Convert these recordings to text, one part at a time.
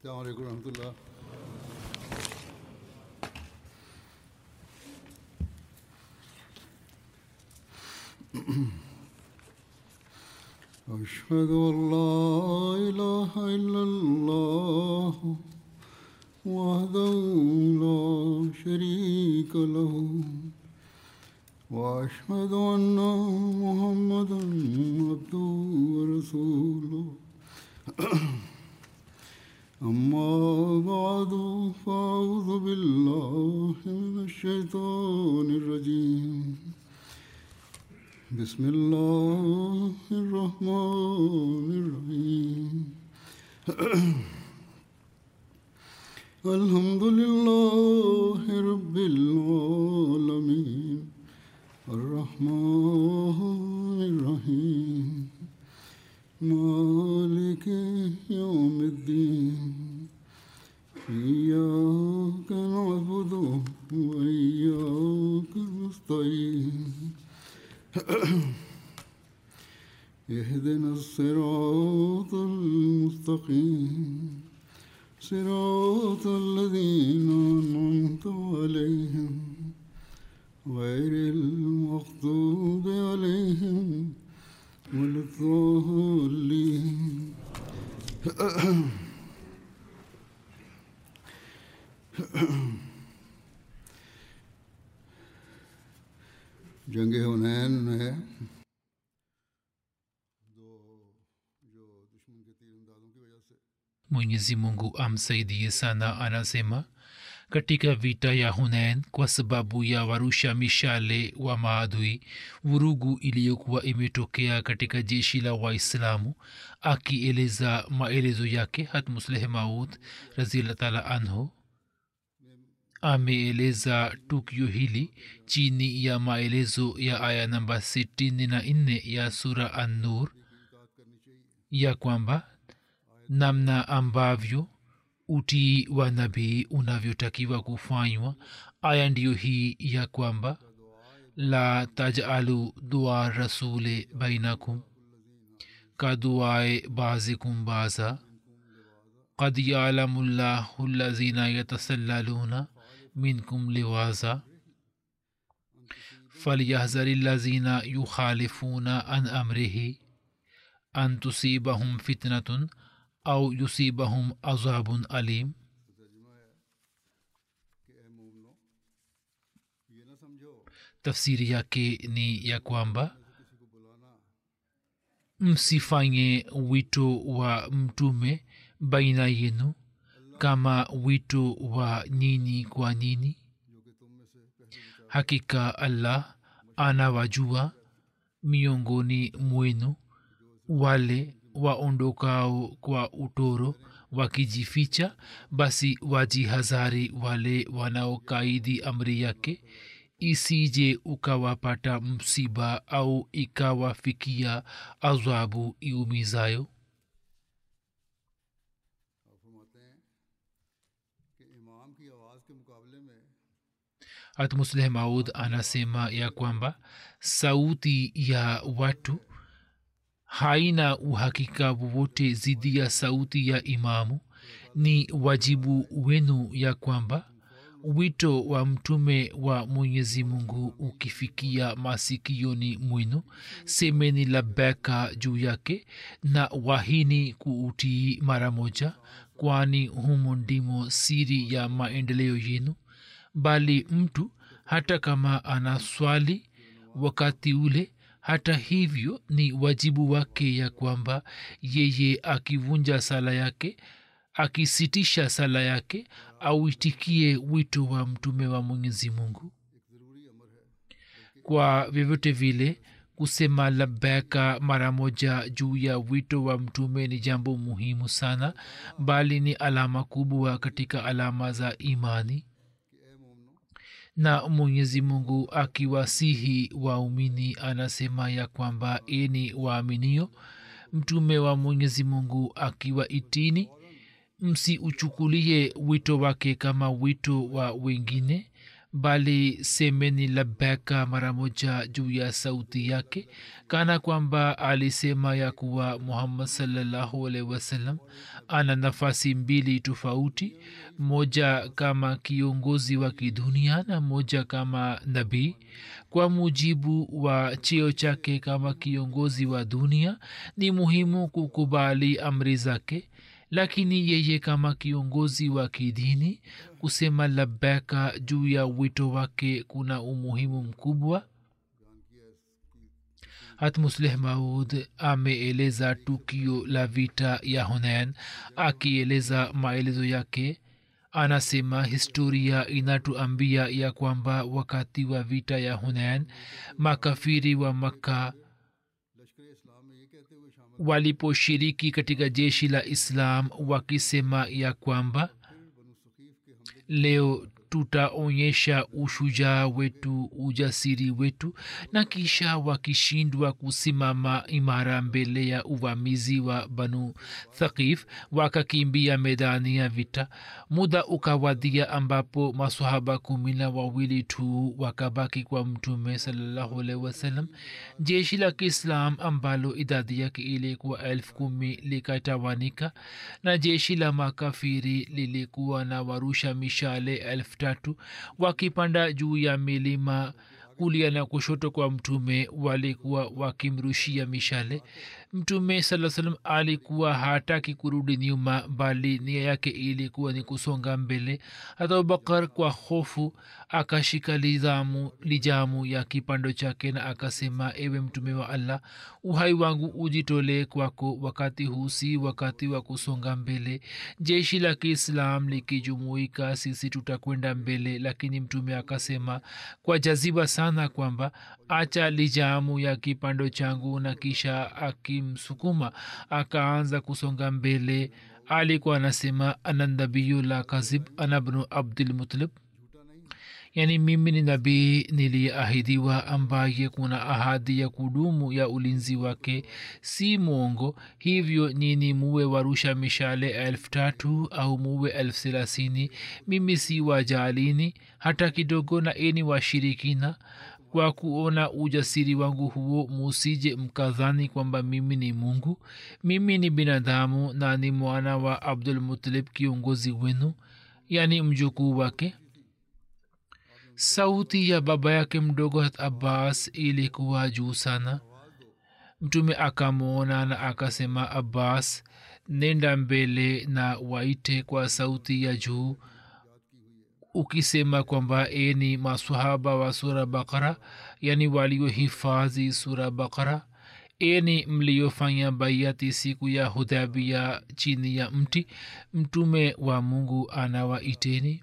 السلام عليكم ورحمة الله أشهد أن لا إله إلا الله وحده لا شريك له وأشهد أن محمدا عبده ورسوله أما بعد فأعوذ بالله من الشيطان الرجيم بسم الله الرحمن الرحيم الحمد لله رب العالمين الرحمن الرحيم مالك يوم الدين إياك نعبد وإياك نستعين اهدنا الصراط المستقيم صراط الذين أنعمت عليهم غير المغضوب عليهم ولا الضالين जंग हुनैन में दो जो दुश्मन के तीर अंदाजों की वजह से mwenyezi mungu amsaidie sana anasema katika vita ya hunain kwa sababu ya warusha mishale wa maadui vurugu iliyokuwa imetokea katika jeshi la waislamu akieleza maelezo yake hatmusleh maud raziallah taala anhu ameeleza tukio hili chini ya maelezo ya aya namba 64 ya sura an-nur ya kwamba namna ambavyo utii wa nabii unavyotakiwa kufanywa aya ndiyo hii ya kwamba la tajalu dua rasule bainakum kaduae bazikum baza qad yalamu llahu lazina yatasallaluna minkum liwaza falyahzari lazina yukhalifuna an amrihi an tusibahum fitnatun au yusibahum azabun alim tafsiri yake ni ya kwamba msifanye wito wa mtume baina yenu kama wito wa nyini kwa nyini hakika allah anawajua miongoni mwenu wale waondokao kwa utoro wakijificha basi wajihazari wale wanaokaidi amri yake isije ukawapata msiba au ikawafikia adhabu iumizayo और फरमाते हैं कि इमाम की आवाज़ के मुकाबले में hatmusleh maud anasema ya kwamba sauti ya watu haina uhakika wowote zidi ya sauti ya imamu ni wajibu wenu ya kwamba wito wa mtume wa mwenyezi mungu ukifikia masikioni mwenu semeni labeka juu yake na wahini kuutii mara moja kwani humo ndimo siri ya maendeleo yenu bali mtu hata kama ana swali wakati ule hata hivyo ni wajibu wake ya kwamba yeye akivunja sala yake akisitisha sala yake auitikie wito wa mtume wa mwenyezi mungu kwa vyovyote vile kusema labeka mara moja juu ya wito wa mtume ni jambo muhimu sana bali ni alama kubwa katika alama za imani na mwenyezi mungu akiwasihi waumini anasema ya kwamba eni waaminio mtume wa mwenyezi mungu akiwaitini msiuchukulie wito wake kama wito wa wengine bali semeni labeka mara moja juu ya sauti yake kana kwamba alisema ya kuwa muhammad salllahu alaihi wasallam ana nafasi mbili tofauti moja kama kiongozi wa kidunia na moja kama nabii kwa mujibu wa cheo chake kama kiongozi wa dunia ni muhimu kukubali amri zake lakini yeye kama kiongozi wa kidini kusema labeka juu ya wito wake kuna umuhimu mkubwa hatmusleh maud ameeleza tukio la vita ya hunain akieleza maelezo yake anasema historia inatuambia ya kwamba wakati wa vita ya hunain makafiri wa makka waliposhiriki katika jeshi la islam wakisema ya kwamba leo tutaonyesha ushujaa wetu ujasiri wetu na kisha wakishindwa kusimama imara mbele ya uvamizi wa banu thaqif wakakimbia medani ya vita muda ukawadia ambapo masahaba kumi na wawili tu wakabaki kwa mtume salllahualhi wasallam jeshi la kiislam ambalo idadi yake ilikuwa elfu kumi likatawanika na jeshi la makafiri lilikuwa na warusha mishale elfu tatu wakipanda juu ya milima kulia na kushoto kwa mtume walikuwa wakimrushia mishale mtume saa salam alikuwa hataki kurudi nyuma bali nia yake ilikuwa ni kusonga mbele hata abubakar kwa hofu akashika lizamu lijamu ya kipando chake na akasema ewe mtume wa allah uhai wangu ujitolee kwako wakati huu si wakati wa kusonga mbele jeshi la kiislam likijumuika sisi tutakwenda mbele lakini mtume akasema kwa jaziba sana kwamba acha lijamu ya kipando changu na kisha akimsukuma akaanza kusonga mbele alikuwa anasema ana nabiyu la kazib ana bnu abdulmutalib yaani mimi ni nabii niliyeahidiwa ambaye kuna ahadi ya kudumu ya ulinzi wake si mwongo hivyo nyini muwe warusha mishale elfu tatu au muwe elfu thelathini mimi si wajalini hata kidogo na eni washirikina kwa kuona ujasiri wangu huo musije mkadhani kwamba mimi ni mungu mimi ni binadamu na ni mwana wa abdulmutalib kiongozi wenu yaani mjukuu wake sauti ya baba yake mdogo hat abbas ilikuwa juu sana mtume akamwona na akasema abbas nenda mbele na waite kwa sauti ya juu ukisema kwamba eni masahaba wa sura bakara yani waliohifadhi sura bakara eni mliofanya baiati siku ya hudhabia chini ya mti mtume wa mungu anawaiteni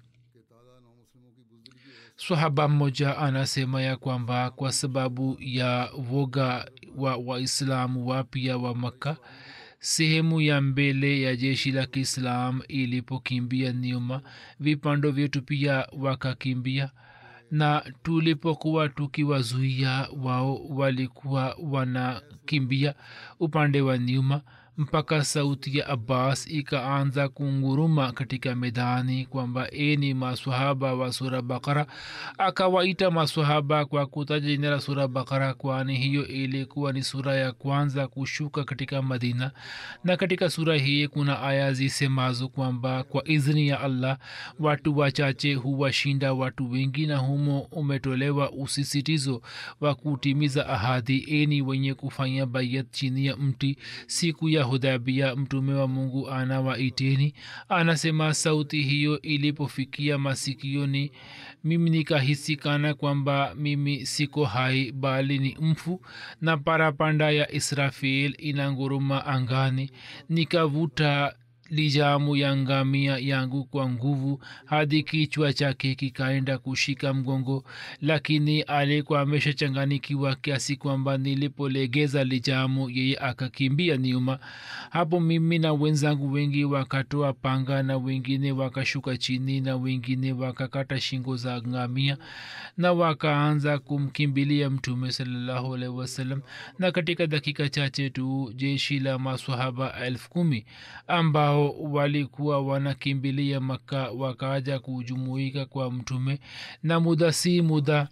swahaba mmoja anasema ya kwamba kwa sababu ya woga wa waislamu wapya wa makka sehemu ya mbele ya jeshi la kiislam ilipokimbia nyuma vipando vyetu pia wakakimbia na tulipokuwa tukiwazuia wao walikuwa wanakimbia upande wa nyuma mpaka sauti ya abbas ikaanza kunguruma katika medani kwamba eni maswahaba wa sura bakara akawaita maswahaba kwa kutaja jina la sura bakara kwani hiyo ilikuwa ni sura ya kwanza kushuka katika madina na katika sura hii kuna aya zisemazo kwamba kwa idhini ya allah watu wachache huwashinda watu wengi na humo umetolewa usisitizo wa kutimiza ahadi eni wenye kufanya bayat chini ya mti siku ya hudhabia mtume wa mungu anawaiteni anasema sauti hiyo ilipofikia masikioni mimi nikahisi kana kwamba mimi siko hai bali ni mfu na parapanda ya israfil inanguruma angani nikavuta lijamu ya ngamia yangu kwa nguvu hadi kichwa chake kikaenda kushika mgongo lakini alikuwa ameshachanganikiwa kiasi kwamba nilipolegeza lijamu yeye akakimbia nyuma hapo mimi na wenzangu wengi wakatoa panga na wengine wakashuka chini na wengine wakakata shingo za ngamia na wakaanza kumkimbilia mtume salallahu alaihi wasallam na katika dakika chache tu jeshi la maswahaba elfu kumi ambao ambao walikuwa wanakimbilia maka wakaja kujumuika kwa mtume na muda si muda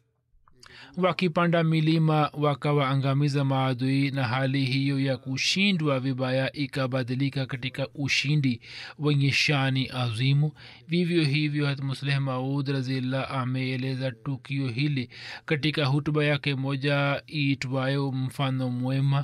wakipanda milima wakawaangamiza maadui na hali hiyo ya kushindwa vibaya ikabadilika katika ushindi wenye shani azimu vivyo hivyo hatmusleh maud razillah ameeleza tukio hili katika hutuba yake moja iitwayo mfano mwema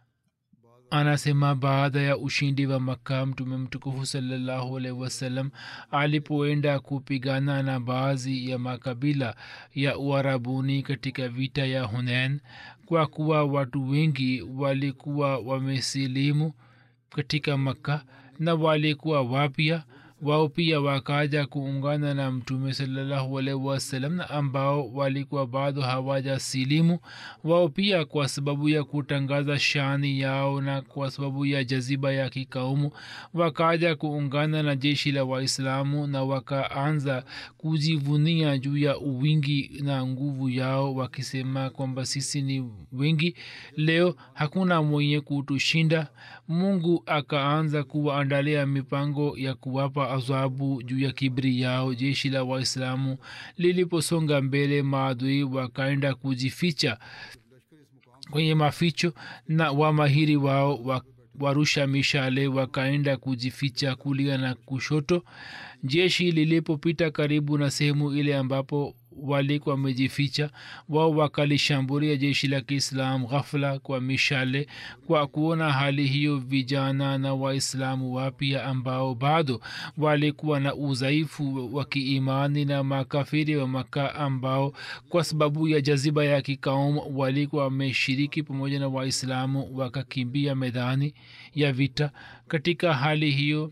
anasema baada ya ushindi wa makka mtume mtukufu salallahu alaihi wasallam alipoenda kupigana na baadhi ya makabila ya uarabuni katika vita ya hunen kwa kuwa watu wengi walikuwa wamesilimu katika makka na walikuwa wapya wao pia wakaja kuungana na mtume salallahu alaihi wasallam na ambao walikuwa bado hawaja silimu wao pia kwa sababu ya kutangaza shani yao na kwa sababu ya jaziba ya kikaumu wakaja kuungana na jeshi la waislamu na wakaanza kujivunia juu ya uwingi na nguvu yao wakisema kwamba sisi ni wengi leo hakuna mwenye kutushinda mungu akaanza kuwaandalia mipango ya kuwapa adhabu juu ya kibri yao jeshi la waislamu liliposonga mbele maadui wakaenda kujificha kwenye maficho na wamahiri wao wa warusha mishale wakaenda kujificha kulia na kushoto jeshi lilipopita karibu na sehemu ile ambapo walikuwa wamejificha wao wakalishambulia jeshi la kiislam ghafla kwa mishale kwa kuona hali hiyo vijana na waislamu wapya ambao bado walikuwa na udhaifu wa kiimani na makafiri wa maka ambao kwa sababu ya jaziba ya kikaum walikuwa wameshiriki pamoja na waislamu wakakimbia medani ya vita katika hali hiyo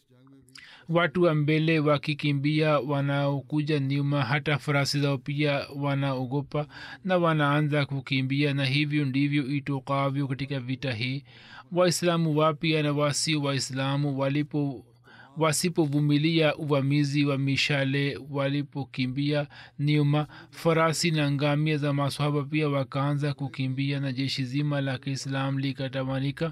watu wa mbele wakikimbia wanaokuja nyuma hata farasi zao pia wanaogopa na wanaanza kukimbia na hivyo ndivyo itokavyo katika vita hii waislamu wapya na wasio waislamu walipo wasipovumilia uvamizi wa mishale walipokimbia nyuma farasi na ngamia za maswahaba pia wakaanza kukimbia na jeshi zima la kiislam likatamanika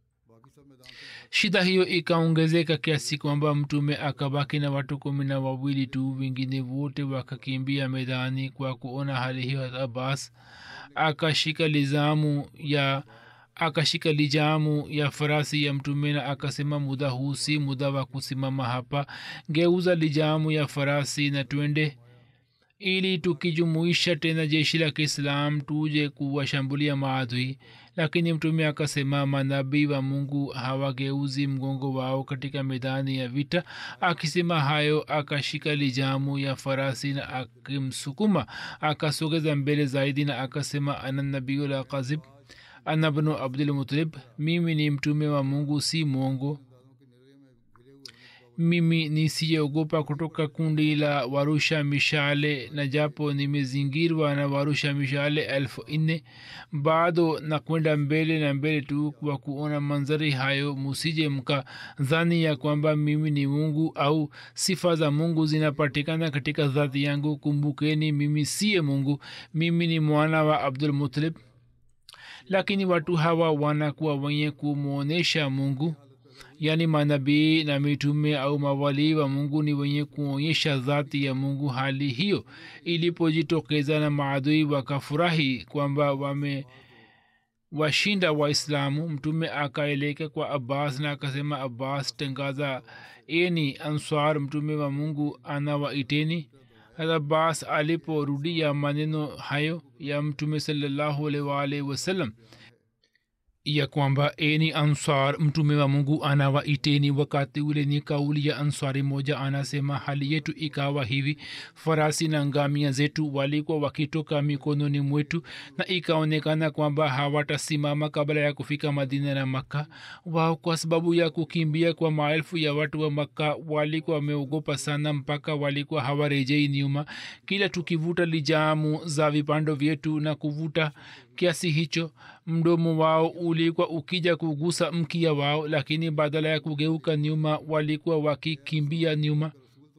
shida hiyo ikaongezeka kiasi kwamba mtume akabaki na watu kumi na wawili tu wengine wote wakakimbia medani kwa kuona hali hiyo abbas akashika lizamu ya akashika lijamu ya farasi ya mtume na akasema muda huu si muda wa kusimama hapa geuza lijamu ya farasi na twende ili tukijumuisha tena jeshi la kiislam tuje kuwashambulia maadui lakini mtume akasema manabii wa mungu hawageuzi mgongo wao katika medani ya vita akisema hayo akashika lijamu ya farasi na akimsukuma akasogeza mbele zaidi na akasema ana nabiul kazib ana bnu abdulmutalib mimi ni mtume wa mungu si mwongo mimi nisiyeogopa kutoka kundi la warusha mishale na japo nimezingirwa na warusha mishale elfu nne bado na kwenda mbele na mbele tu kwa kuona manzari hayo musije mka dhani ya kwamba mimi ni mungu au sifa za mungu zinapatikana katika dhati yangu kumbukeni mimi siye mungu mimi ni mwana wa abdul mutalib lakini watu hawa wanakuwa wenye kumwonyesha mungu yaani manabii na mitume au mawalii wa mungu ni wenye kuonyesha dhati ya mungu hali hiyo ilipojitokeza na maadui wakafurahi kwamba wame washinda waislamu mtume akaeleka kwa abbas na akasema abbas tangaza eni answar mtume wa mungu anawaiteni abbas aliporudia maneno hayo ya mtume salallahu alaihi waalihi wasallam ya kwamba eni ansar mtume wa mungu anawaiteni wakati ule ni kauli ya ansari moja anasema hali yetu ikawa hivi farasi na ngamia zetu walikuwa wakitoka mikononi mwetu na ikaonekana kwamba hawatasimama kabla ya kufika madina na makka wao kwa sababu ya kukimbia kwa maelfu ya watu wa makka walikuwa wameogopa sana mpaka walikuwa hawarejei nyuma kila tukivuta lijamu za vipando vyetu na kuvuta kiasi hicho mdomo wao ulikuwa ukija kugusa mkia wao lakini badala ya kugeuka nyuma walikuwa wakikimbia nyuma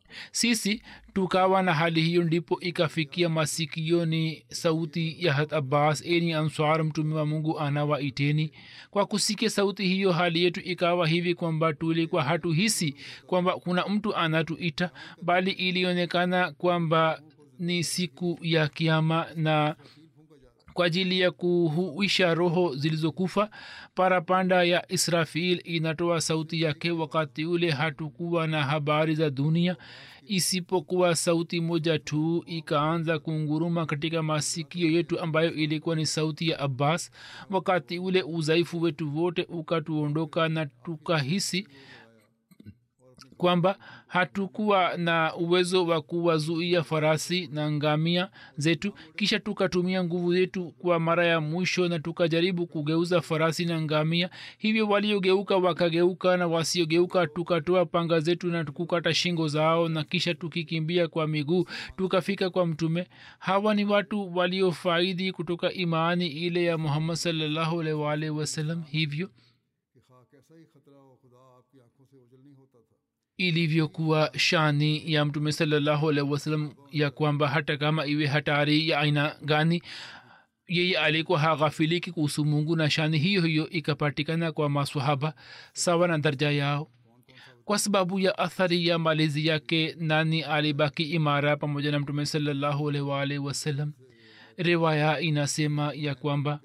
sisi tukawa na hali hiyo ndipo ikafikia masikioni sauti ya hat abbas eni answar mtume wa mungu anawaiteni kwa kusikia sauti hiyo hali yetu ikawa hivi kwamba tulikuwa hatuhisi kwamba kuna mtu anatuita bali ilionekana kwamba ni siku ya kiama na kwa ajili ya kuhuisha roho zilizokufa parapanda ya israfil inatoa sauti yake wakati ule hatukuwa na habari za dunia isipokuwa sauti moja tu ikaanza kunguruma katika masikio yetu ambayo ilikuwa ni sauti ya abbas wakati ule udhaifu wetu wote ukatuondoka na tukahisi kwamba hatukuwa na uwezo wa kuwazuia farasi na ngamia zetu kisha tukatumia nguvu zetu kwa mara ya mwisho na tukajaribu kugeuza farasi na ngamia hivyo waliogeuka wakageuka na wasiogeuka tukatoa panga zetu na kukata shingo zao na kisha tukikimbia kwa miguu tukafika kwa mtume hawa ni watu waliofaidi kutoka imani ile ya muhammad sallallahu alaihi wa alihi wasallam hivyo कि खा कैसा ही खतरा हो खुदा आपकी आंखों से ओझल नहीं होता था ilivyokuwa shani ya mtume salallahu alaihi wasallam ya kwamba hata kama iwe hatari ya aina gani yeye alikuwa haghafiliki kuhusu mungu na shani hiyo hiyo ikapatikana kwa maswahaba sawa na darja yao kwa sababu ya athari ya malezi yake nani alibaki imara pamoja na mtume salallahu alaihi waalihi wasallam riwaya inasema ya kwamba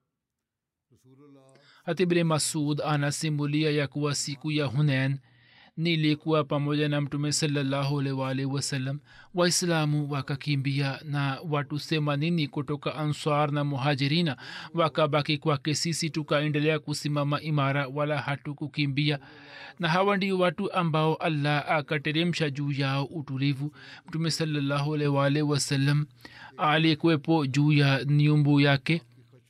hatibne masud anasimulia ya kuwa siku ya hunen nilikuwa pamoja na mtume salallahu alaihi wasallam waislamu wakakimbia na watu themanini kutoka answar na muhajirina wakabaki kwake sisi tukaendelea kusimama imara wala hatukukimbia na hawa ndio watu ambao allah akateremsha juu yao utulivu mtume salallahu alaihi wasallam alikuwepo juu ya nyumbu yake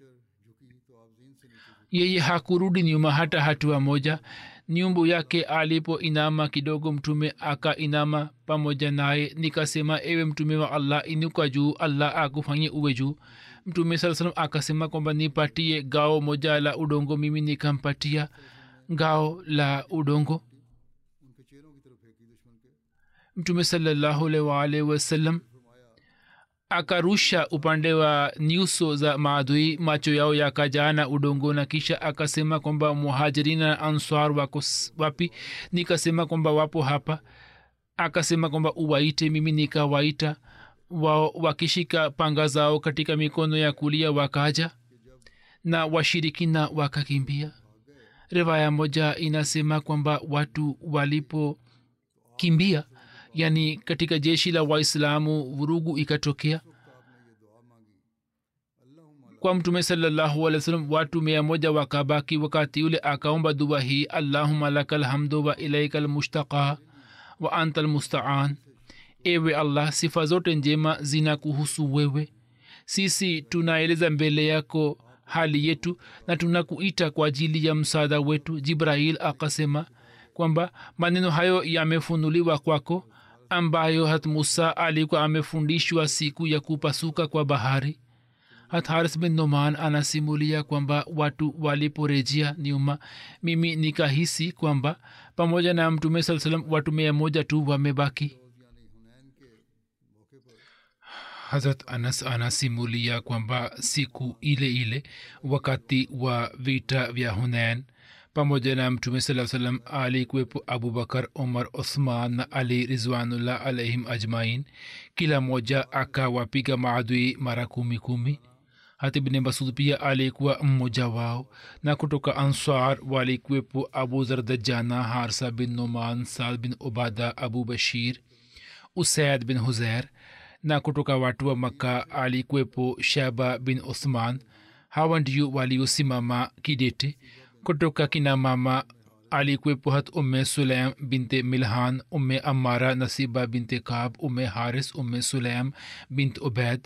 yeye hakurudi nyuma hata hatua moja nyumbu yake alipo inama kidogo mtume aka inama pamoja naye nikasema ewe mtume wa allah inuka juu allah akufanye uwe juu mtume saa salam akasema kwamba nipatie gao moja la udongo mimi nikampatia gao la udongo उनके चेहरों की तरफ फेंकी दुश्मन के mtume salallahu alaihi waalihi wasallam akarusha upande wa nyuso za maadui macho yao yakajaa na udongo na kisha akasema kwamba muhajirina na answar wako s- wapi nikasema kwamba wapo hapa akasema kwamba uwaite mimi nikawaita wao wakishika panga zao katika mikono ya kulia wakaja na washirikina wakakimbia riwaya moja inasema kwamba watu walipokimbia yani katika jeshi la waislamu vurugu ikatokea kwa mtume salallahu alih wasallam watu mia moja wakabaki wakati ule akaomba dua hii allahuma laka lhamdu wa ilaika lmushtaqa wa anta lmustaan ewe allah sifa zote njema zina kuhusu wewe sisi tunaeleza mbele yako hali yetu na tunakuita kwa ajili ya msaada wetu jibrail akasema kwamba maneno hayo yamefunuliwa kwako ambayo hat musa alikuwa amefundishwa siku ya kupasuka kwa bahari hat haris bin noman anasimulia kwamba watu waliporejea nyuma mimi nikahisi kwamba pamoja na mtume saa salam watu mia moja tu wamebaki hazrat anas anasimulia kwamba siku ile ile wakati wa vita vya hunain pamoja na mtume saa salam alikuwepo abubakar umar uthman na ali rizwanullah alaihim ajmain kila moja akawapiga maadui mara kumi kumi hata ibne masud pia alikuwa mmoja wao na kutoka ansar walikuwepo abu zardajana harsa bin noman saad bin ubada abu bashir usaid bin huzair na kutoka watu wa makka alikuwepo shaba bin uthman hawa ndio waliosimama kidete kutoka kina mama alikuwepo hat umme sulaim binte milhan umme amara nasiba binte kab umme haris umme sulaim bint ubaid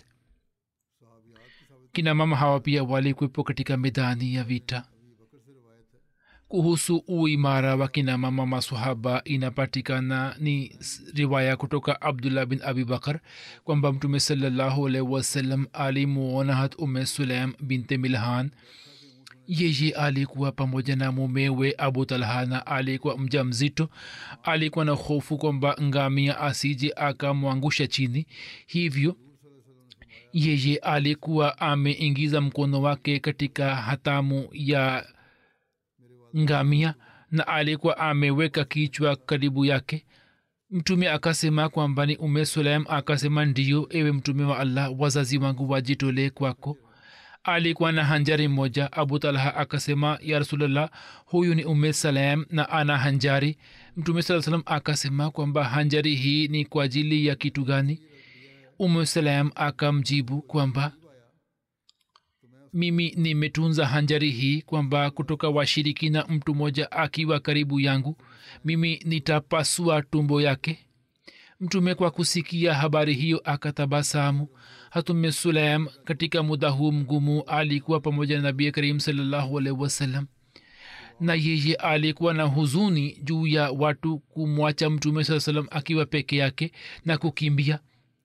kina mama hawa pia walikuwepo katika medani ya vita kuhusu uimara wa kina mama masahaba inapatikana ni riwaya kutoka abdullah bin abi bakar kwamba mtume salallahu alaihi wasallam alimuona hat umme sulaim binte milhan yeye alikuwa pamoja na mumewe abu talha na alikuwa mja mzito alikuwa na hofu kwamba ngamia asije akamwangusha chini hivyo yeye alikuwa ameingiza mkono wake katika hatamu ya ngamia na alikuwa ameweka kichwa karibu yake mtume akasema kwamba ni ume sulaim akasema ndiyo ewe mtume wa allah wazazi wangu wajitolee kwako alikuwa na hanjari moja abu talha akasema ya rasulllah huyu ni ume salam na ana hanjari mtume saa salam akasema kwamba hanjari hii ni kwa ajili ya kitu gani ume salam akamjibu kwamba mimi nimetunza hanjari hii kwamba kutoka washirikina mtu mmoja akiwa karibu yangu mimi nitapasua tumbo yake mtume kwa kusikia habari hiyo akatabasamu hatume sulaim katika muda huu mgumu alikuwa pamoja na nabii karim salllahu alaihi wasallam na yeye alikuwa na huzuni juu ya watu kumwacha mtume saa salam akiwa peke yake na kukimbia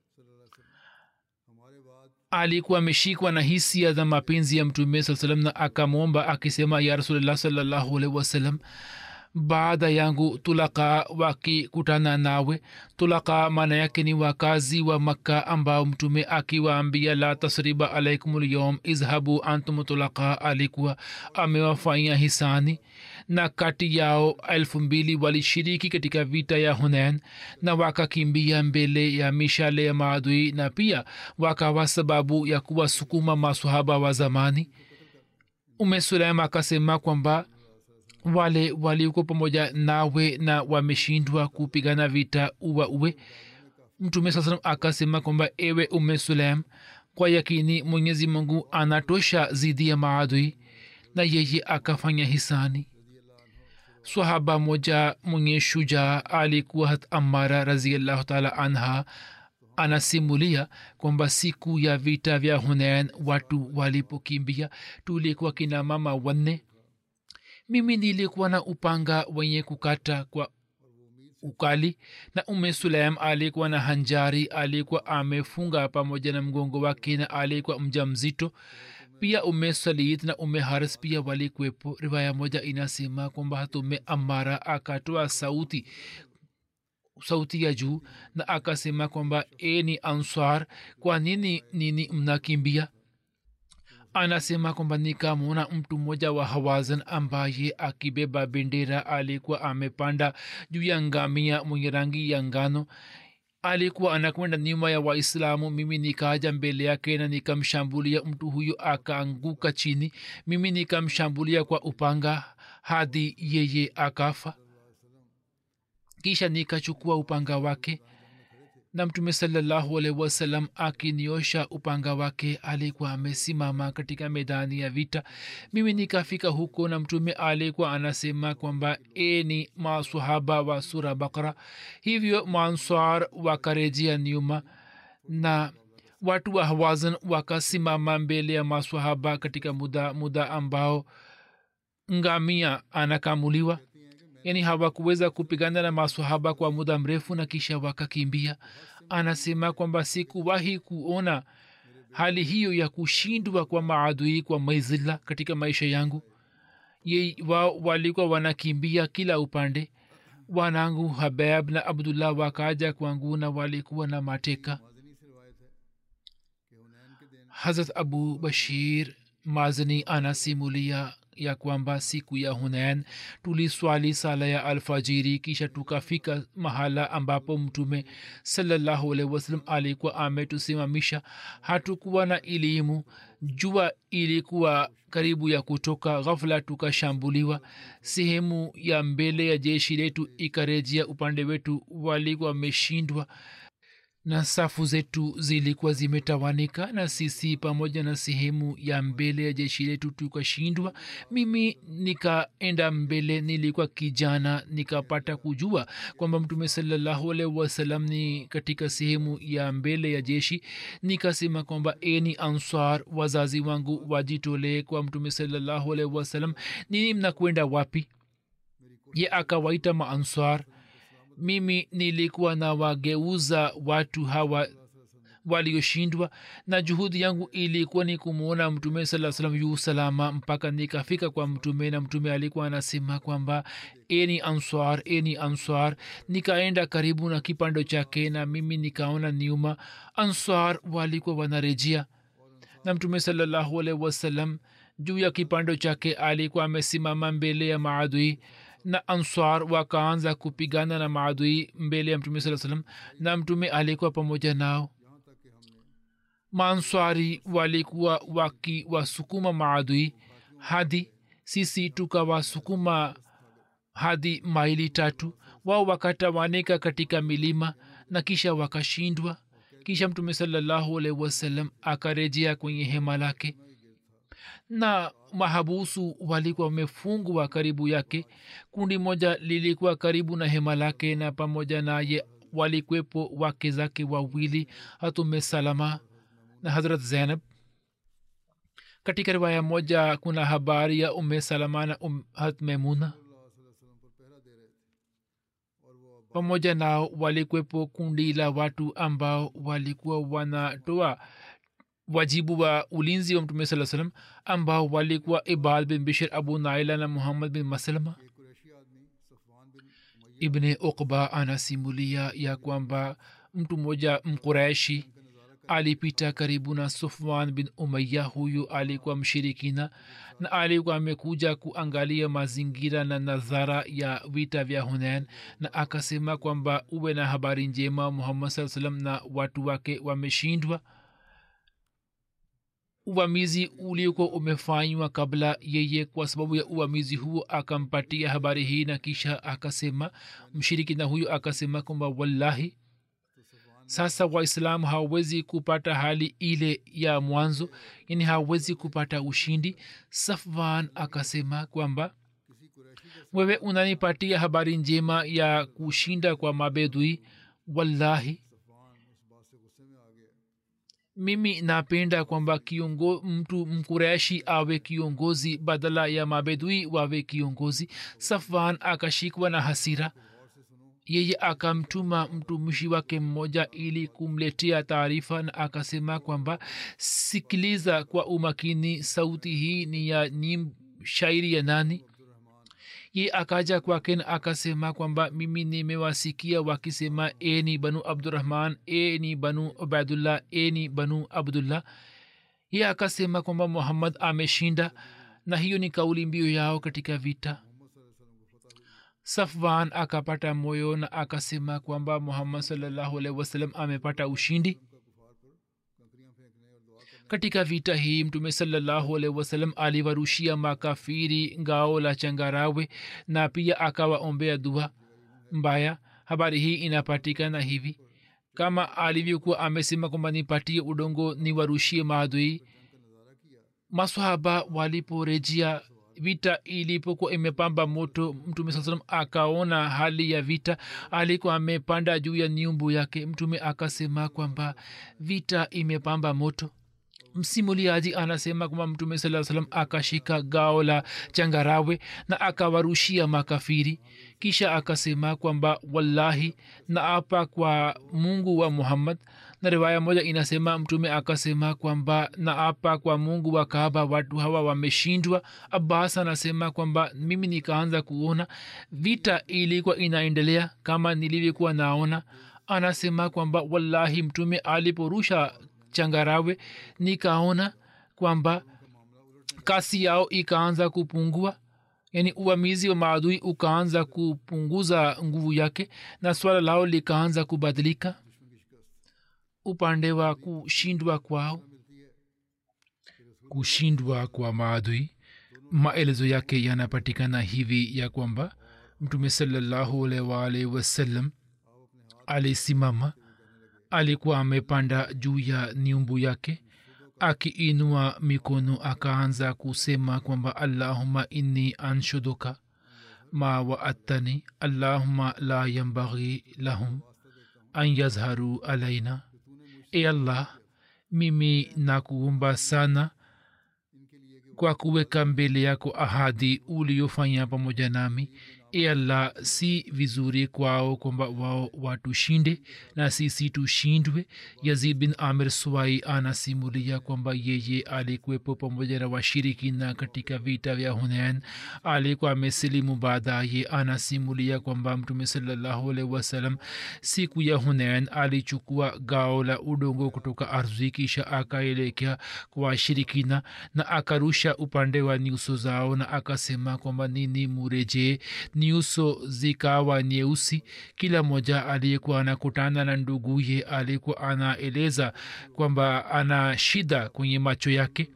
alikuwa ameshikwa na hisia za mapenzi ya mtume saa salam na akamwomba akisema ya rasulllah salllahu alaihi wasallam baada yangu tulaka wakikutana nawe tulaka maana yake ni wakazi wa makka ambao mtume akiwaambia la tasriba alaikum lyom izhabu antum tulaka alikuwa amewafanyia hisani na kati yao elfu mbili walishiriki katika vita ya hunain na wakakimbia mbele ya mishale ya maadui na pia wakawa sababu ya kuwasukuma masahaba wa zamani ume sulaim akasema kwamba wale walioko pamoja nawe na wameshindwa kupigana vita uwa uwe mtume saa salam akasema kwamba ewe ume sulaim kwa yakini mwenyezi mungu anatosha zidi ya maadui na yeye akafanya hisani swahaba moja mwenye shujaa alikuwa hat amara raziallahu taala anha anasimulia kwamba siku ya vita vya hunain watu walipokimbia tulikuwa kina mama wanne mimi nilikuwa na upanga wenye kukata kwa ukali na ume sulaim alikuwa na hanjari alikuwa amefunga pamoja na mgongo wake na alikuwa mja mzito pia ume salid na ume haris pia walikwepo riwaya moja inasema kwamba hatume amara akatoa sauti sauti ya juu na akasema kwamba e ni answar kwa nini nini mnakimbia anasema kwamba nikamwona mtu mmoja wa hawazan ambaye akibeba bendera alikuwa amepanda juu ya ngamia mwenye rangi ya ngano alikuwa anakwenda nyuma ya waislamu mimi nikaja mbele yake na nikamshambulia mtu huyo akaanguka chini mimi nikamshambulia kwa upanga hadi yeye akafa kisha nikachukua upanga wake na mtume salallahu alaihi wasallam akiniosha upanga wake alikuwa amesimama katika medani ya vita mimi nikafika huko na mtume alikuwa anasema kwamba e ni masahaba wa sura bakara hivyo manswar wakarejea nyuma na watu wa hawazan wakasimama mbele ya maswahaba katika muda muda ambao ngamia anakamuliwa yani hawakuweza kupigana na maswahaba kwa muda mrefu na kisha wakakimbia anasema kwamba sikuwahi kuona hali hiyo ya kushindwa kwa maadui kwa maizila katika maisha yangu ye wao walikuwa wanakimbia kila upande wanangu habab na abdullah wakaja kwangu na walikuwa na mateka hazrat abu bashir mazani anasimulia ya kwamba siku ya hunain tuliswali sala ya alfajiri kisha tukafika mahala ambapo mtume salallahu alaihi wasallam alikuwa ametusimamisha hatukuwa na elimu jua ilikuwa karibu ya kutoka ghafula tukashambuliwa sehemu ya mbele ya jeshi letu ikarejea upande wetu walikuwa wameshindwa na safu zetu zilikuwa zimetawanika na sisi pamoja na sehemu ya mbele ya jeshi letu tukashindwa mimi nikaenda mbele nilikuwa kijana nikapata kujua kwamba mtume salallahu alaihi wasalam ni katika sehemu ya mbele ya jeshi nikasema kwamba eni answar wazazi wangu wajitolee kwa mtume salallahu alaihi wasalam nini mnakwenda wapi ye akawaita maanswar mimi nilikuwa na wageuza watu hawa walioshindwa na juhudi yangu ilikuwa ni kumwona mtume saa salam yu salama mpaka nikafika kwa mtume na mtume alikuwa anasema kwamba eni answar eni answar nikaenda karibu na kipando chake na mimi nikaona nyuma answar walikuwa wanarejea na mtume salallahu alaihi wasallam juu ya kipando chake alikuwa amesimama mbele ya maadui na answar wakaanza kupigana na maadui mbele ya mtume saa salam na mtume alikuwa pamoja nao maanswari walikuwa wakiwasukuma maadui hadi sisi tukawasukuma hadi maili tatu wao wakatawanika katika milima na kisha wakashindwa kisha mtume salallahu alaihi wasallam akarejea kwenye hema lake na mahabusu walikuwa wamefungwa karibu yake kundi moja lilikuwa karibu na hema lake na pamoja naye walikwepo wake zake wawili hatume salama na hazrat zainab katika riwaya moja kuna habari ya ume salama na um, hat memuna pamoja nao walikwepo kundi la watu ambao walikuwa wanatoa wajibu wa ulinzi wa mtume saa salam ambao walikuwa ibal bin bishir abu naila na muhammad bin maslama ibne ukba anasimulia ya kwamba mtu mmoja mkuraishi alipita karibu na sufwan bin umaya huyu alikuwa mshirikina na alikuwa amekuja kuangalia mazingira na nadhara ya vita vya hunain na akasema kwamba uwe na habari njema muhammad saa salam na watu wake wameshindwa uvamizi uliokuwa umefanywa kabla yeye kwa sababu ya uvamizi huo akampatia habari hii na kisha akasema mshirikina huyo akasema kwamba wallahi sasa waislamu hawawezi kupata hali ile ya mwanzo yani hawawezi kupata ushindi safwan akasema kwamba wewe unanipatia habari njema ya kushinda kwa mabedui wallahi mimi napenda kwamba kiongo mtu mkureshi awe kiongozi badala ya mabedui wawe kiongozi safwan akashikwa na hasira yeye akamtuma mtumishi wake mmoja ili kumletea taarifa na akasema kwamba sikiliza kwa umakini sauti hii ni ya nyim shairi ya nani ye akaja kwake na akasema kwamba mimi nimewasikia wakisema eni banu abdurahman eni banu ubaidullah eni banu abdullah ye akasema kwamba muhammad ameshinda na hiyo ni kauli mbiu yao katika vita safwan akapata moyo na akasema kwamba muhammad salllahu alaihi wasallam amepata ushindi katika vita hii mtume salallahu alaihi wasallam aliwarushia makafiri ngao la changarawe na pia akawaombea dua mbaya habari hii inapatikana hivi kama alivyokuwa amesema kwamba nipatie udongo niwarushie maadui masahaba waliporejea vita ilipokuwa imepamba moto mtume saa salam akaona hali ya vita alikuwa amepanda juu ya nyumbu yake mtume akasema kwamba vita imepamba moto msimuliaji anasema kwamba mtume saa salam akashika gao la changarawe na akawarushia makafiri kisha akasema kwamba wallahi na apa kwa mungu wa muhammad na riwaya moja inasema mtume akasema kwamba na apa kwa mungu wa kaaba watu hawa wameshindwa abbas anasema kwamba mimi nikaanza kuona vita ilikuwa inaendelea kama nilivyokuwa naona anasema kwamba wallahi mtume aliporusha changarawe nikaona kwamba kasi yao ikaanza kupungua yaani uvamizi wa maadui ukaanza kupunguza nguvu yake na swala lao likaanza kubadilika upande wa kushindwa kwao kushindwa kwa maadui maelezo yake yanapatikana hivi ya kwamba mtume salallahu alwalhi wasallam alisimama alikuwa amepanda juu ya nyumbu yake akiinua mikono akaanza kusema kwamba allahuma inni anshuduka ma waattani allahuma la yambaghi lahum an yazharu alaina e allah mimi nakuomba sana kwa kuweka mbele yako ahadi uliyofanya pamoja nami e allah si vizuri kwao kwamba wao watushinde na sisi tushindwe yazid bin amir swai anasimulia kwamba yeye alikuwepo pamoja na washirikina katika vita vya hunain alikuwa amesilimu baadaye anasimulia kwamba mtume salallahu alaihi wasallam siku ya hunain alichukua gao la udongo kutoka ardhi kisha akaelekea kwa washirikina na akarusha upande wa nyuso zao na akasema kwamba nini murejee nyuso zikawa nyeusi kila mmoja aliyekuwa anakutana na nduguye alikuwa anaeleza kwamba ana shida kwenye macho yake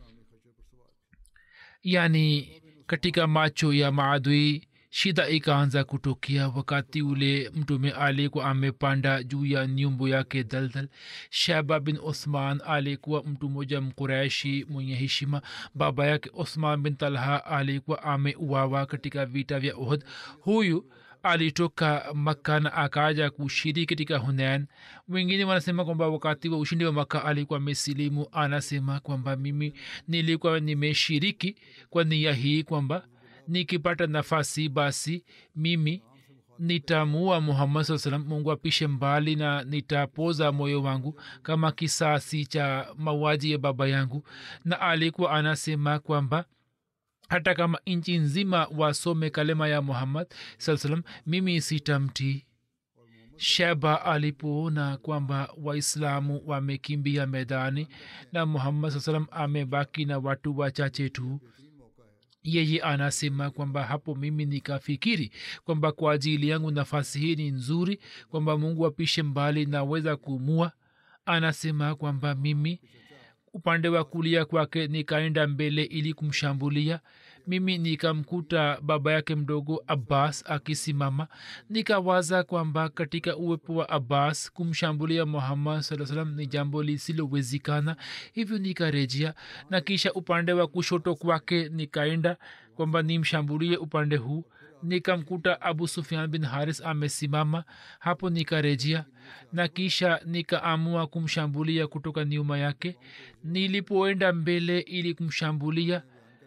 yaani katika macho ya maadui shida ikaanza kutokea wakati ule mtume alikuwa amepanda juu ya nyumbu yake daldal shaba bin uthman alikuwa mtu mmoja mkuraishi mwenye heshima baba yake uthman bin talha alikuwa ameuawa katika vita vya uhud huyu alitoka makka na akaja kushiriki katika hunain wengine wanasema kwamba wakati wa ushindi wa makka alikuwa amesilimu anasema kwamba mimi nilikuwa nimeshiriki kwa nia hii kwamba nikipata nafasi basi mimi nitamua muhammad saa salam mungu apishe mbali na nitapoza moyo wangu kama kisasi cha mauaji ya baba yangu na alikuwa anasema kwamba hata kama nchi nzima wasome kalema ya muhammad saa salam mimi sitamtii sheba alipoona kwamba waislamu wamekimbia medani na muhammad saa salam amebaki na watu wachache tu yeye anasema kwamba hapo mimi nikafikiri kwamba kwa ajili yangu nafasi hii ni nzuri kwamba mungu apishe mbali naweza kumua anasema kwamba mimi upande wa kulia kwake nikaenda mbele ili kumshambulia mimi nikamkuta baba yake mdogo abbas akisimama nikawaza kwamba katika uwepo wa abbas kumshambulia muhammad saa salam ni jambo lisilowezekana hivyo nikarejea na kisha upande wa kushoto kwake nikaenda kwamba nimshambulie upande huu nikamkuta abu sufian bin haris amesimama hapo nikarejea na kisha nikaamua kumshambulia kutoka nyuma yake nilipoenda mbele ili kumshambulia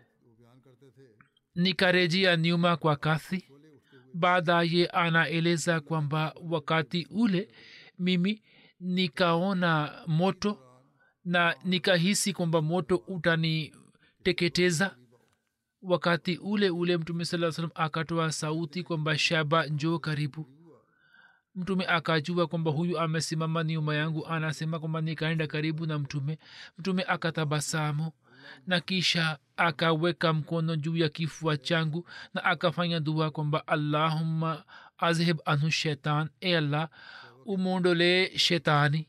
nikarejea nyuma kwa kasi baadaye anaeleza kwamba wakati ule mimi nikaona moto na nikahisi kwamba moto utaniteketeza wakati ule ule mtume saa salam akatoa sauti kwamba shaba njoo karibu mtume akajua kwamba huyu amesimama nyuma yangu anasema kwamba nikaenda karibu na mtume mtume akatabasamu na kisha akaweka mkono juu ya kifua changu na akafanya dua kwamba allahumma azhib anhu shetan e allah umwondolee shetani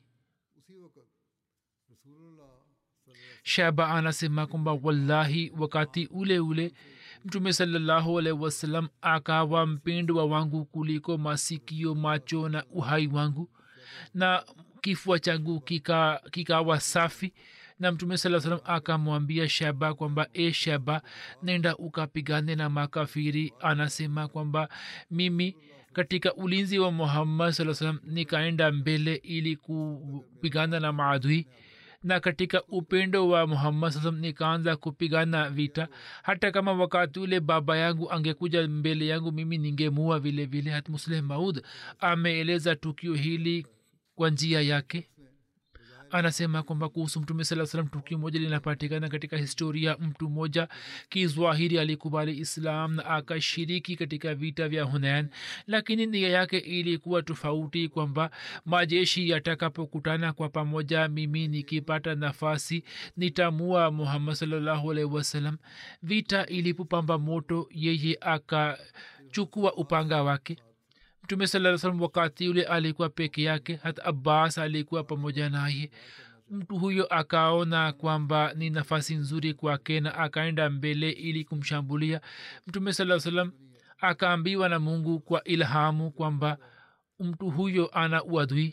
shaba anasema kwamba wallahi wakati ule ule mtume salallahu alaihi wasallam akawa mpendwa wangu kuliko masikio macho na uhai wangu na kifua changu kikawa kika safi na mtume saa salam akamwambia shaba kwamba e shaba nenda ukapigane na makafiri anasema kwamba mimi katika ulinzi wa muhammad saa salam nikaenda mbele ili kupigana na maadui na katika upendo wa muhammad saa salam nikaanza kupigana vita hata kama wakati ule baba yangu angekuja mbele yangu mimi ningemua vile vile hat musleh maud ameeleza tukio hili kwa njia yake anasema kwamba kuhusu mtume saa salam tukio moja linapatikana katika historia mtu mmoja kizwahiri alikubali islam na akashiriki katika vita vya hunain lakini nia yake ilikuwa tofauti kwamba majeshi yatakapokutana kwa pamoja mimi nikipata nafasi nitamua muhammad salllahu alaihi wasallam vita ilipopamba moto yeye akachukua upanga wake mtume saa salam wakati ule alikuwa peke yake hata abbas alikuwa pamoja naye mtu huyo akaona kwamba ni nafasi nzuri kwake na akaenda mbele ili kumshambulia mtume saa salam akaambiwa na mungu kwa ilhamu kwamba mtu huyo ana uadui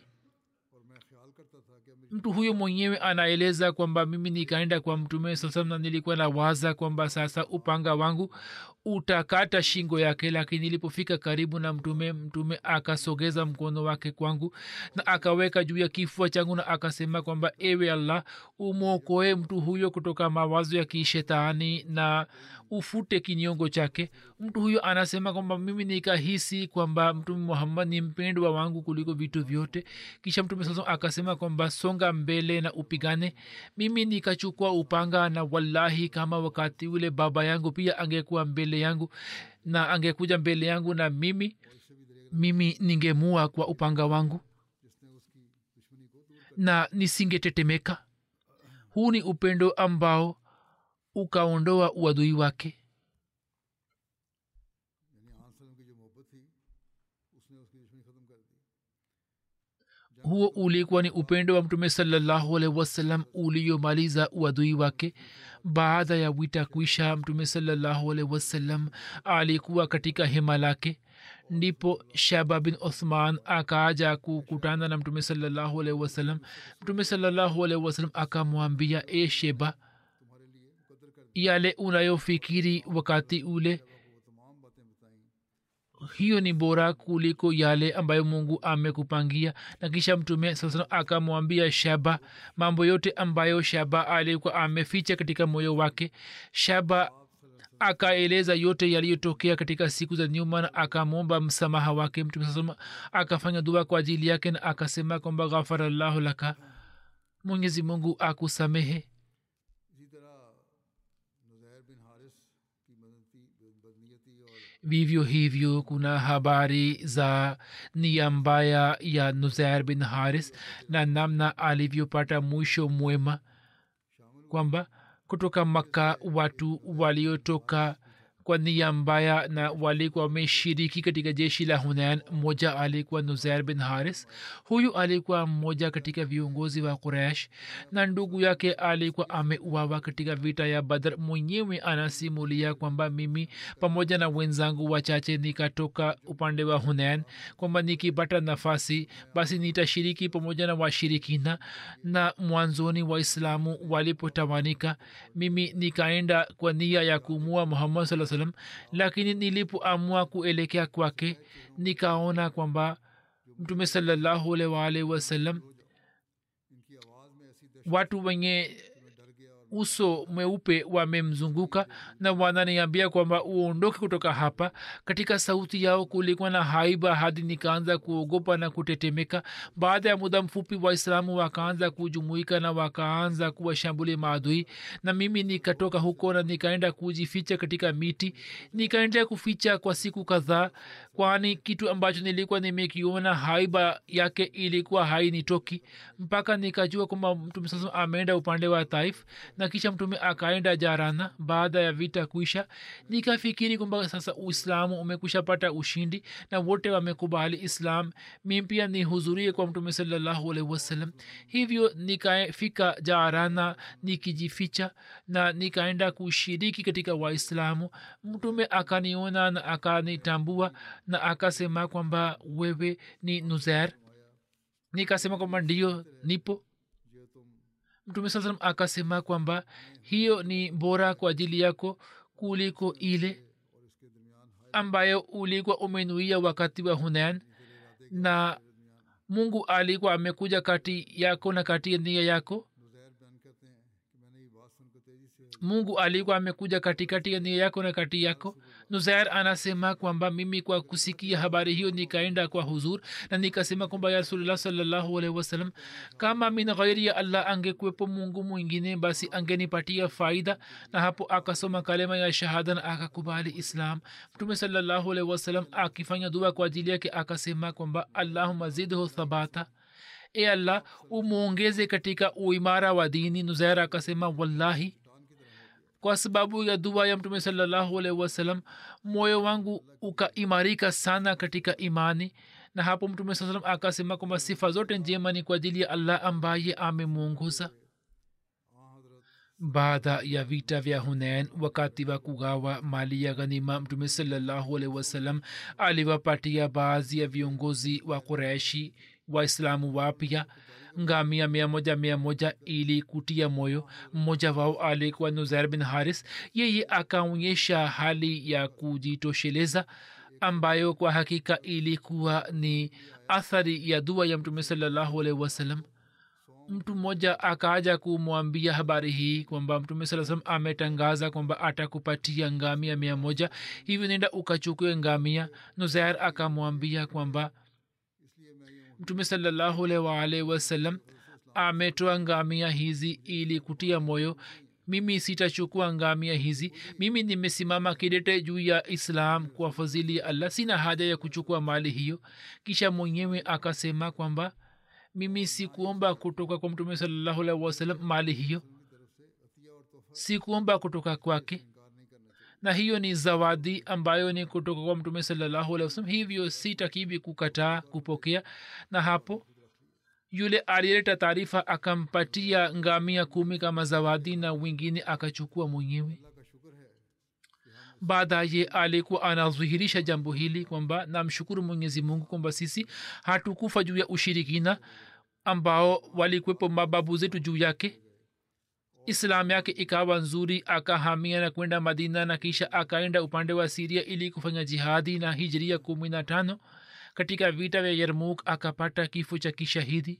mtu huyo mwenyewe anaeleza kwamba mimi nikaenda kwa mtume saa salam na nilikuwa na waza kwamba sasa upanga wangu utakata shingo yake lakini nilipofika karibu na mtume mtume akasogeza mkono wake kwangu na akaweka juu ya kifua changu na akasema kwamba ewe allah umwokoe mtu huyo kutoka mawazo ya kishetani na ufute kinyongo chake mtu huyo anasema kwamba mimi nikahisi kwamba mtume muhammad ni mpendwa wangu kuliko vitu vyote kisha mtume saa akasema kwamba songa mbele na upigane mimi nikachukua upanga na wallahi kama wakati ule baba yangu pia angekuwa mbele yangu na angekuja mbele yangu na mimi mimi ningemua kwa upanga wangu na nisingetetemeka huu ni upendo ambao ukaondoa uadui wake यानी आन सलम की जो मोहब्बत थी उसने उसकी दुश्मनी ख़त्म कर दी huo ulikuwa ni upendo wa mtume salallahu alaihi wasallam uliomaliza uadui wake baada ya wita kuisha mtume salallahu alaihi wasallam alikuwa katika hema lake ndipo shaba bin uthman akaaja kukutana na mtume salallahu alaihi wasallam mtume salallahu alaihi wasallam akamwambia e sheba तुम्हारे लिए मुकद्दर कर दी yale unayofikiri wakati ule वो तमाम बातें बताई hiyo ni bora kuliko yale ambayo mungu amekupangia na kisha mtume sasa akamwambia shaba mambo yote ambayo shaba alikuwa ameficha katika moyo wake shaba akaeleza yote yaliyotokea katika siku za nyuma na akamwomba msamaha wake mtume sasa akafanya dua kwa ajili yake na akasema kwamba ghafarallahu laka mwenyezi mungu akusamehe इसी तरह नुजैर बिन हारिस की मदनती बदनीयती और vivyo hivyo kuna habari za nia mbaya ya nuzair bin haris na namna alivyopata mwisho mwema kwamba kutoka makka watu waliotoka kwa nia mbaya na walikuwa wameshiriki katika jeshi la hunain mmoja alikuwa nuzair bin haris huyu alikuwa mmoja katika viongozi wa quraish na ndugu yake alikuwa ameuawa katika vita ya badr mwenyewe anasimulia kwamba mimi pamoja na wenzangu wachache nikatoka upande wa hunain kwamba nikipata nafasi basi nitashiriki pamoja na washirikina na mwanzoni waislamu walipotawanika mimi nikaenda kwa nia ya kumua muhammad saa salam lakini nilipoamua kuelekea kwake nikaona kwamba mtume salallahu alaihi waalihi wasallam इनकी आवाज़ में ऐसी दहशत watu wenye में डर गया और uso mweupe wamemzunguka na wananiambia kwamba uondoke kutoka hapa katika sauti yao kulikuwa na haiba hadi nikaanza kuogopa na kutetemeka baada ya muda mfupi waislamu wakaanza kujumuika na wakaanza kuwashambulia maadui na mimi nikatoka huko na nikaenda kujificha katika miti nikaendelea kuficha kwa siku kadhaa kwani kitu ambacho nilikuwa nimekiona haiba yake ilikuwa hainitoki mpaka nikajua kwamba mtume sasa ameenda upande wa taif na kisha mtume akaenda jarana baada ya vita kuisha nikafikiri kwamba sasa uislamu umekushapata ushindi na wote wamekubali islam mi pia nihudhurie kwa mtume salallahu alaihi wasallam hivyo nikafika jarana nikijificha na nikaenda kushiriki katika waislamu mtume akaniona na akanitambua na akasema kwamba wewe ni nuzer nikasema kwamba ndio nipo जो तुम mtume saa salam akasema kwamba hiyo ni bora kwa ajili yako kuliko ile और इसके दरमियान हाय ambayo ulikuwa umenuia wakati wa hunain na mungu alikuwa amekuja kati yako na kati ya nia yako नुजैर बयान कहते हैं कि मैंने ये बात सुनकर तेजी से mungu alikuwa amekuja katikati ya nia yako na kati yako nuzair anasema kwamba mimi kwa kusikia habari hiyo nikaenda kwa huzur na nikasema kwamba ya rasulullah salllahu alaihi wasallam kama min ghairi ya allah angekuwepo mungu mwingine basi angenipatia faida na hapo akasoma kalema ya shahada na akakubali islam mtume salllahu alaihi wasallam akifanya dua kwa ajili yake akasema kwamba allahuma zidhu thabata e allah umwongeze katika uimara wa dini nuzair akasema wallahi kwa sababu ya dua ya mtume salallahu alaihi wasallam moyo wangu ukaimarika sana katika imani na hapo mtume saa salam akasema kwamba sifa zote njema ni kwa ajili ya allah ambaye amemwongoza हाँ हजरत baada ya vita vya hunain wakati wa kugawa mali ya ghanima mtume salallahu alaihi wasallam aliwapatia baadhi ya viongozi wa qureshi waislamu wapya ngamia mia moja mia moja ili kutia moyo mmoja wao alikuwa nuzair bin haris yeye akaonyesha hali ya kujitosheleza ambayo kwa hakika ilikuwa ni athari ya dua ya mtume salallahu alaihi wasallam mtu mmoja akaja kumwambia habari hii kwamba mtume saa salam ametangaza kwamba atakupatia ngamia mia moja hivyo nenda ukachukue ngamia nuzair akamwambia kwamba mtume salallahu alaihi waalihi wasallam ametoa ngamia hizi ili kutia moyo mimi sitachukua ngamia hizi mimi nimesimama kidete juu ya islam kwa fadhili ya allah sina haja ya kuchukua mali hiyo kisha mwenyewe akasema kwamba mimi sikuomba kutoka kwa mtume salallahu alaihi wasallam mali hiyo sikuomba kutoka kwake na hiyo ni zawadi ambayo ni kutoka kwa mtume salallahu alaihi wasallam hivyo sitakivi kukataa kupokea na hapo yule aliyeleta taarifa akampatia ngamia kumi kama zawadi na wengine akachukua mwenyewe baadaye alikuwa anadhihirisha jambo hili kwamba namshukuru mwenyezi mungu kwamba sisi hatukufa juu ya ushirikina ambao walikwepo mababu zetu juu yake islam yake ikawa nzuri akahamia na kwenda madina na kisha akaenda upande wa siria ili kufanya jihadi na hijria kumi na tano katika vita vya yarmuk akapata kifo cha kishahidi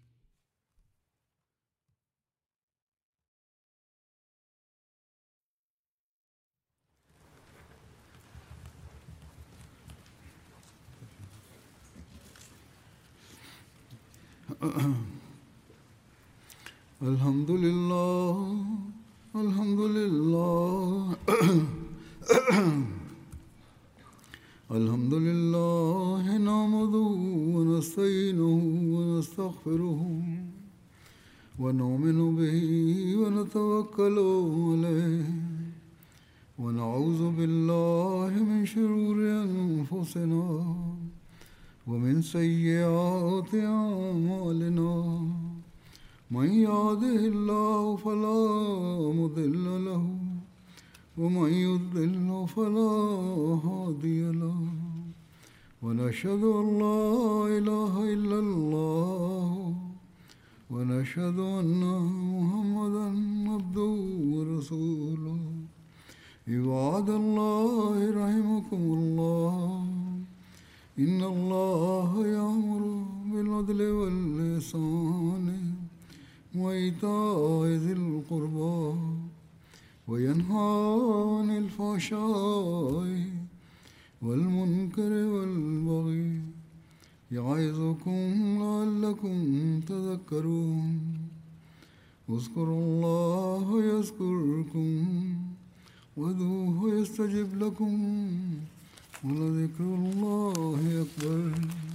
الحمد لله الحمد لله الحمد لله نعمده ونستعينه ونستغفره ونؤمن به ونتوكل عليه ونعوذ بالله من شرور انفسنا ومن سيئات اعمالنا من يهده الله فلا مضل له ومن يضلل فلا هادي له ونشهد ان لا اله الا الله ونشهد ان محمدا عبده ورسوله عباد الله رحمكم الله ان الله يامر بالعدل واللسان وإيتاء ذي القربى وينهى عن الفحشاء والمنكر والبغي يعظكم لعلكم تذكرون اذكروا الله يذكركم وذوه يستجب لكم ولذكر الله أكبر